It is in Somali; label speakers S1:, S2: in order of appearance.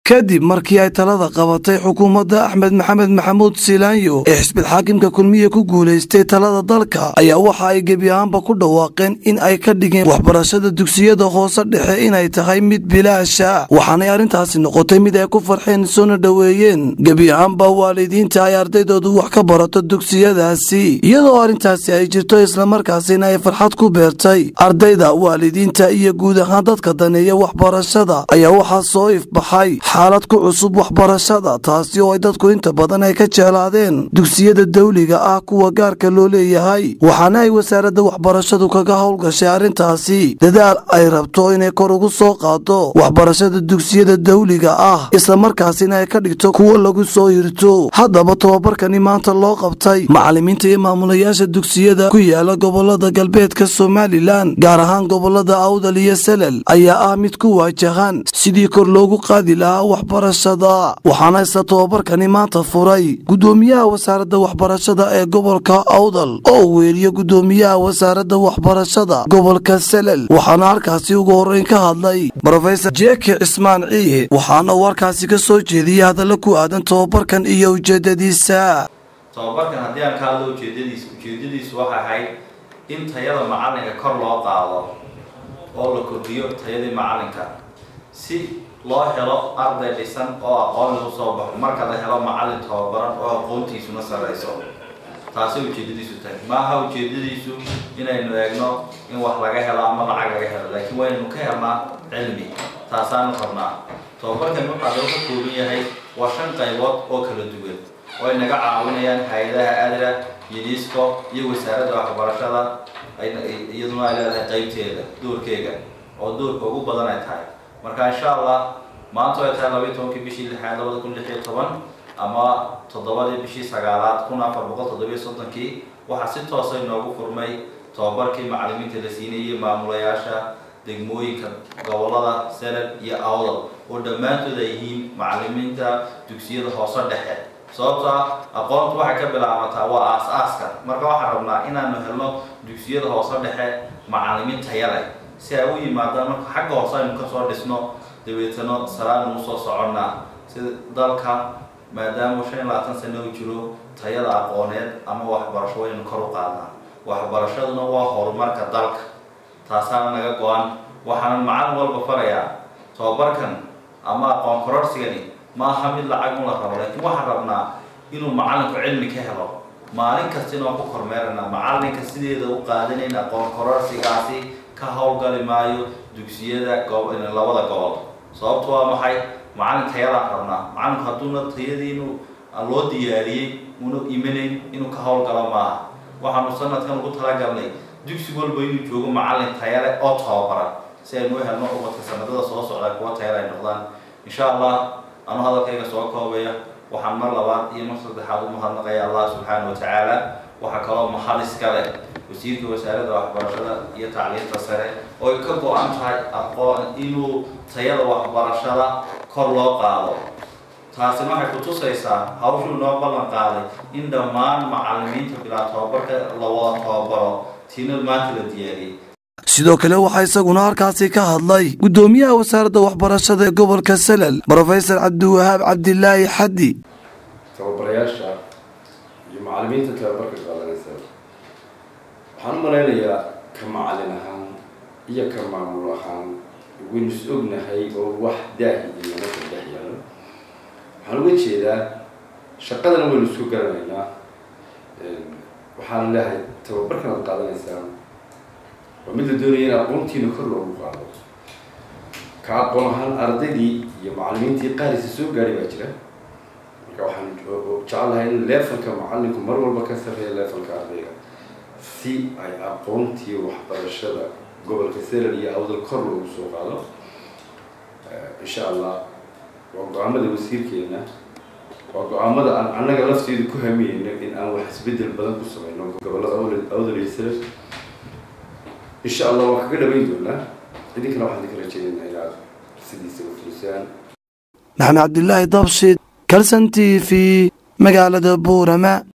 S1: kadib markii ay talada qabatay xukuumadda axmed maxamed maxamuud silaanyo ee xisbid xaakimka kulmiye ku guulaystay talada dalka ayaa waxa ay gebi ahaanba ku dhawaaqeen in ay ka dhigeen waxbarashada dugsiyada hoose dhexe inay tahay mid bilaasha waxaanay arrintaasi noqotay mid ay ku farxeen soona dhoweeyeen gebi ahaanba waalidiinta ay ardaydoodu wax ka barato dugsiyadaasi iyadoo arrintaasi ay jirto islamarkaasina ay farxad ku beertay ardayda waalidiinta iyo guud ahaan dadka daneeya waxbarashada ayaa waxaa soo ifbaxay xaalad ku cusub waxbarashada taasi oo ay dadku inta badan ay ka jeclaadeen dugsiyada dawliga ah kuwa gaarka loo leeyahay waxaana ay wasaaradda waxbarashadu kaga howlgashay arrintaasi dadaal ay rabto inay kor ugu soo qaado waxbarashada dugsiyada dawliga ah islamarkaasina ay ka dhigto kuwo lagu soo hirto haddaba tobabarkani maanta loo qabtay macallimiinta iyo maamulayaasha dugsiyada ku yaala gobolada galbeedka somalilan gaar ahaan gobolada awdal iyo salel ayaa ah mid ku waajahan sidii kor loogu qaadi lahaa waxbarashada waxaana isla tobabarkani maanta furay gudoomiyaha wasaaradda waxbarashada ee gobolka awdal oo weeriyo gudoomiyaha wasaaradda waxbarashada gobolka salel waxaana halkaasi ugu horreyn ka hadlay rofesor jeke cismaan ciihe waxaana uu halkaasi ka soo jeediyey hadalla ku aadan tobabarkan iyo ujeedadiisa
S2: tobabarkan haddii aan ka hadlo ujeedadiisa ujeedadiisu waxay ahayd in tayada macalinka kor loo qaado oo la kordhiyo tayadii macalinka si loo helo arday dhisan oo aqoon lagu soo baxo marka la helo macalin tababaran oo aqoontiisuna sarrayso taasay ujeedadiisu tahay maaha ujeedadiisu inaynu eegno in wax laga helo ama lacag laga helo laakiin waynaynu ka helnaa cilmi taasaanu rabnaa tababarkan waxaa loo ka kooban yahay waa shan qaybood oo kala duwan oo ay naga caawinayaan hay-adaha adra unesco iyo wasaaradda waxbarashada iyaduna ay leedahay qaybteeda doorkeega oo doorka ugu badan ay tahay marka insha allah maanta ay tahay labaiy tobankii bishii lixaad labada kun lix iyo toban ama toddobadii bishii sagaalaad kun afar boqol toddobiyo soddonkii waxaa si toosa inoogu furmay tobabarkii macallimiinta la siinayay maamulayaasha degmooyinka gobolada selel iyo awdal oo dhammaantood ay yihiin macallimiinta dugsiyada hoose dhexe sababto ah aqoontu waxay ka bilaabataa waa aas-aaska marka waxaan rabnaa inaanu helno dugsiyada hoose dhexe macallimiin taya leh si ay u yimaadaan marka xagga hoose aynu kasoo dhisno dabeetano salaanu usoo soconnaa sida dalka maadaama shan iyo labaatan sano u jiro tayada aqooneed ama waxbarasho waynu kor u qaadnaa waxbarashaduna waa horumarka dalka taasaana naga go-an waxaana macallin walba farayaa tobabarkan ama aqoon kororsigani ma aha mid lacag un la rabo laakiin waxaan rabnaa inuu macallinku cilmi ka helo maalin kasta inaan ku kormeerana macallinka sideeda u qaadanayn aqoon kororsigaasi ka howlgali maayo dugsiyada labada gobol sababtu waa maxay macallin tayadaan rabnaa macallinku hadduuna tayadii inuu loo diyaariyey una imanayn inuu ka howlgalo maaha waxaanu sanadkan ugu talagalnay dugsi walba inuu joogo macallin tayale oo tababaran si aynu u helno ubadka sanadada soo socda kuwa tayale ay noqdaan insha allah anu hadalkayga soo koobaya waxaan mar labaad iyo mar saddexaad u mahadnaqaya allah subxaana wa tacaala waxaa kaloo mahad iska leh wasiirka wasaaradda waxbarashada iyo tacliinta sare oo ay ka go-an tahay aqoon inuu tayada waxbarashada kor loo qaado taasina waxay kutusaysaa hawshuu noo ballan qaaday in dhammaan macallimiinta bilaa tobabarka la wada tababaro tiina maanta la diyaariyey
S1: sidoo kale waxaa isaguna halkaasi ka hadlay gudoomiyaha wasaaradda waxbarashada ee gobolka salel rofesor cabdiwahaab cabdilaahi xaddi
S3: tababarayaasha iyo macallimiinta tababarka qaadanaysa waxaan u malaynayaa ka macallin ahaan iyo ka maamul ahaan waynu is ognahay oo wax daahi iyo naka dhex yaalo waxaan uga jeedaa shaqadana waynu isku garanaynaa waxaan leehay tababarkan ad qaadanaysaan waa mid la doonaya in aqoontiina kor loogu qaado ka aqoon ahaan ardaydii iyo macallimiintii qaarisa soo gaadhay baa jira marka waxaan jecelahay in leefalka macallinku mar walba ka sarreeya leefalka ardayga si ay aqoontii waxbarashada gobolka selal iyo awdal kor loogu soo qaado insha allah waa go-aamada wasiirkeena waa go-aamada aan annaga lafteedu ku hamiyeyno in aan wax isbedel badan ku sameyno gobolada awdal iyo selal insha allah waan kaga dhabayn doonaa idinkana waxaan idinka rajeeynaa inaad sidiisa u fulisaan
S1: maxamed cabdilaahi dabshid kalson t v magaalada buurama